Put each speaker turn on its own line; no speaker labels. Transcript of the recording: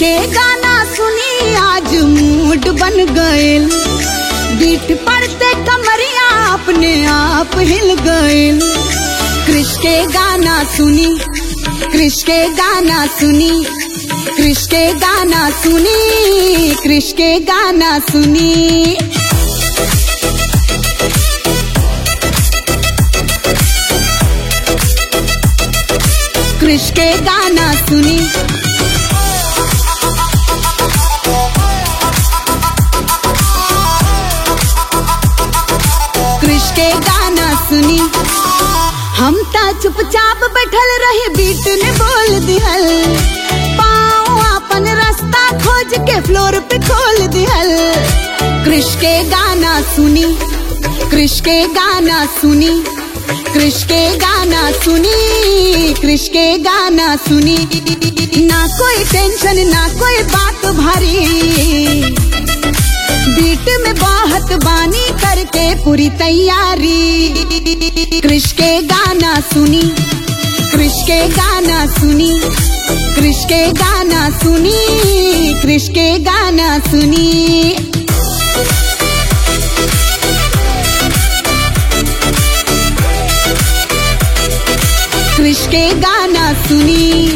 के गाना सुनी आज मूड बन गएल बीट पड़ते कमरिया अपने आप हिल गएल कृष के गाना सुनी कृष के गाना सुनी कृष के गाना सुनी कृष के गाना सुनी कृष के गाना सुनी कृष के गाना सुनी हम ता चुपचाप बैठल रहे बीट ने बोल दिहल पाँव अपन रास्ता खोज के फ्लोर पे खोल दिहल कृष के गाना सुनी कृष के गाना सुनी कृष के गाना सुनी कृष के गाना सुनी ना कोई टेंशन ना कोई बात भारी बीट में बाहत बानी करके पूरी तैयारी कृष के गाना सुनी कृष के गाना सुनी कृष के गाना सुनी कृष के गाना सुनी कृष के गाना सुनी